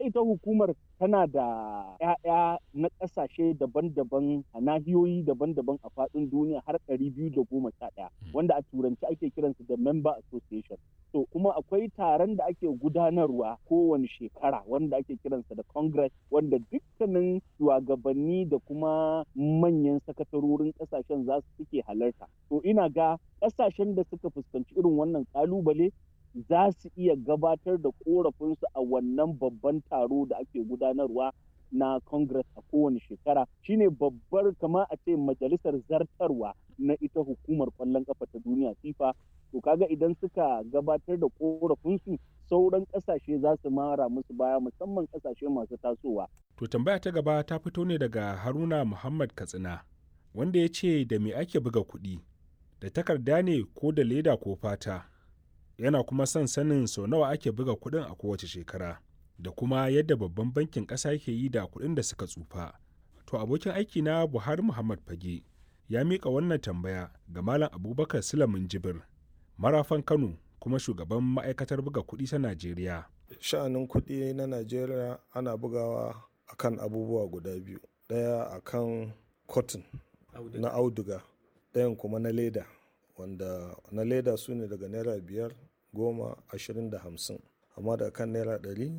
ita hukumar tana da 'ya'ya na ƙasashe daban-daban a nahiyoyi daban-daban a faɗin duniya har ɗari biyu da goma sha ɗaya wanda a turanci ake kiransu da member association to kuma akwai taron da ake gudanarwa kowane shekara wanda ake kiransa da congress wanda dukkanin shugabanni da kuma manyan sakatarorin ƙasashen za su suke halarta to ina ga ƙasashen da suka fuskanci irin wannan ƙalubale za su iya gabatar da korafinsu a wannan babban taro da ake gudanarwa na congress a kowane shekara shine babbar kama a ce majalisar zartarwa na ita hukumar kwallon kafa ta duniya fifa to kaga idan suka gabatar da korafinsu sauran kasashe za su mara musu baya musamman kasashe masu tasowa to tambaya ta gaba ta fito ne daga haruna muhammad katsina wanda ya ce da me ake buga kuɗi da takarda ne ko da leda ko fata yana kuma son sanin sau nawa ake buga kuɗin a kowace shekara da kuma yadda babban bankin ƙasa ke yi da kuɗin da suka tsufa. To abokin aiki na Buhari Muhammad Fage ya miƙa wannan tambaya ga Malam Abubakar Sulamin Jibir, marafan Kano kuma shugaban ma'aikatar buga kuɗi ta Najeriya. Sha'anin kuɗi na Najeriya ana bugawa akan abubuwa guda biyu. Ɗaya akan cotton na auduga, ɗayan kuma na leda. wanda na leda su ne daga naira biyar goma ashirin da hamsin amma da kan naira ɗari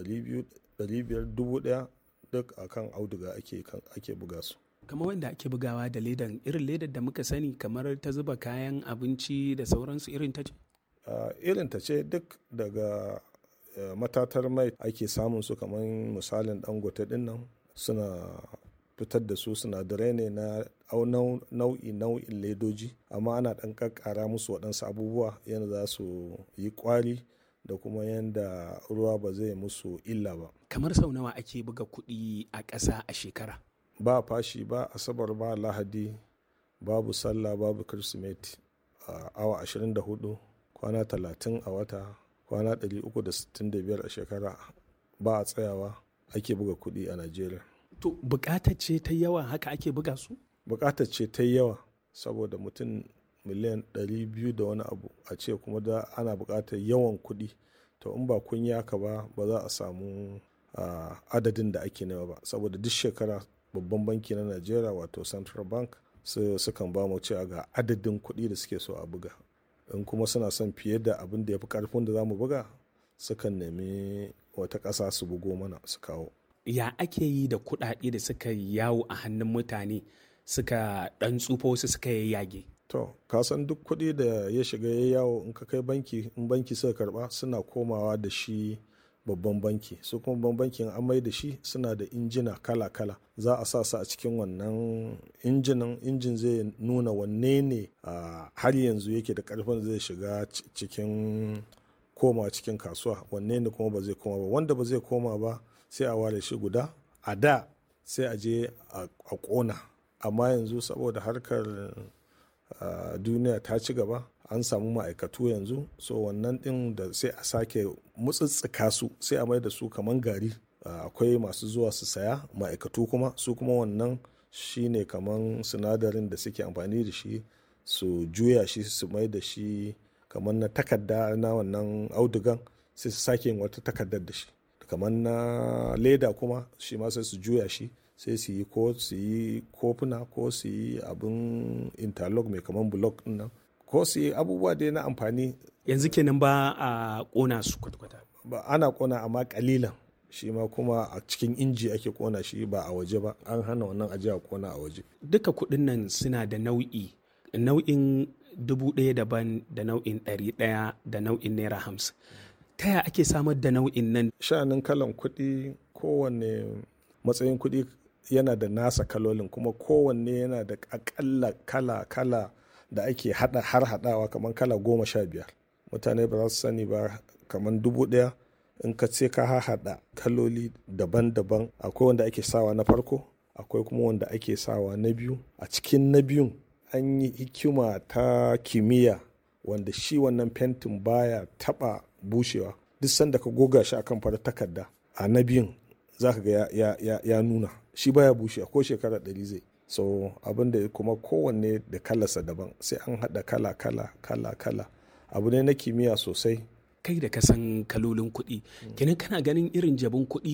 ɗari biyar dubu ɗaya duk a kan auduga ake buga su kamar wanda ake bugawa da ledan irin ledar da muka sani kamar ta zuba kayan abinci da sauransu irin ta ce irin ta ce duk daga matatar mai ake samun su kamar misalin dangote din nan suna fitar da su sinadarai ne na nau'i nau'in ledoji amma ana ɗan ƙaƙƙara musu waɗansu abubuwa yadda za su yi ƙwari da kuma yadda ruwa ba zai musu illa ba kamar sau nawa ake buga kuɗi a ƙasa a shekara ba fashi ba asabar ba lahadi babu sallah babu kirsimeti a awa 24 kwana 30 a wata kwana 365 a shekara ba a tsayawa ake buga kuɗi a najeriya to bukatar ce ta yawa haka ake buga su bukatar ce ta yawa saboda mutum miliyan 200 da wani abu a ce kuma da ana bukatar yawan kuɗi to in ba kun haka ba ba za a samu adadin da ake nema ba saboda duk shekara babban banki na najeriya wato central bank sukan ba mu cewa ga adadin kuɗi da suke so a buga in kuma suna son fiye da abin da ya fi karfin da za mu buga sukan nemi wata ƙasa su bugo mana su kawo ya ake yi da kuɗaɗe da suka yawo a hannun mutane suka ɗan tsufa wasu suka yage to ka san duk kuɗi da ya shiga ya yawo in ka kai banki in banki suka karba suna komawa da shi babban banki su kuma babban bankin an mai da shi suna da injina kala-kala za a sa su a cikin wannan injinan injin zai nuna wanne ne har yanzu yake da karfin zai shiga cikin koma cikin kasuwa wanne ne kuma ba zai koma ba wanda ba zai koma ba sai a ware shi guda a da sai a je a kona amma yanzu saboda harkar duniya ta ci gaba an samu ma'aikatu yanzu so wannan din da sai a sake mutsitsika su sai a mai da su kaman gari akwai masu zuwa su saya ma'aikatu kuma su kuma wannan shine kaman sinadarin da suke amfani da shi su juya shi su mai da shi kamar na takarda na wannan audugan sai su sake yin wata takardar da shi kamar na leda kuma shi ma sai su juya shi sai su yi ko su yi kofuna ko su yi abin interlock mai kamar block din nan ko su yi abubuwa dai na amfani yanzu kenan ba a kona su kwata-kwata ba ana kona amma kalilan shi ma kuma a cikin inji ake kona shi ba a waje ba an hana wannan ajiya a kona a waje duka kuɗin nan suna da nau'i nau'in dubu ɗaya daban da nau'in ɗari ɗaya da nau'in naira hamsin ta ya ake samar da nau'in nan sha'anin kalan kuɗi kowanne matsayin kuɗi yana da nasa kalolin kuma kowanne yana da akalla kala kala da ake hada har hadawa kamar kala goma sha biyar mutane ba za su sani ba kamar dubu ɗaya in ka ce ka haɗa kaloli daban-daban akwai wanda ake sawa na farko akwai kuma wanda ake sawa na biyu a cikin na biyun an yi hikima ta kimiyya wanda shi wannan fentin baya taba bushewa duk sanda ka goga shi akan farar takarda a na biyun za ka ga ya, ya, ya, nuna shi baya bushe ko shekara ɗari zai so abin da kuma kowanne da kalarsa daban sai an haɗa kala kala kala kala abu ne na kimiyya sosai kai da ka san kalolin kuɗi kenan kana ganin irin jabin kuɗi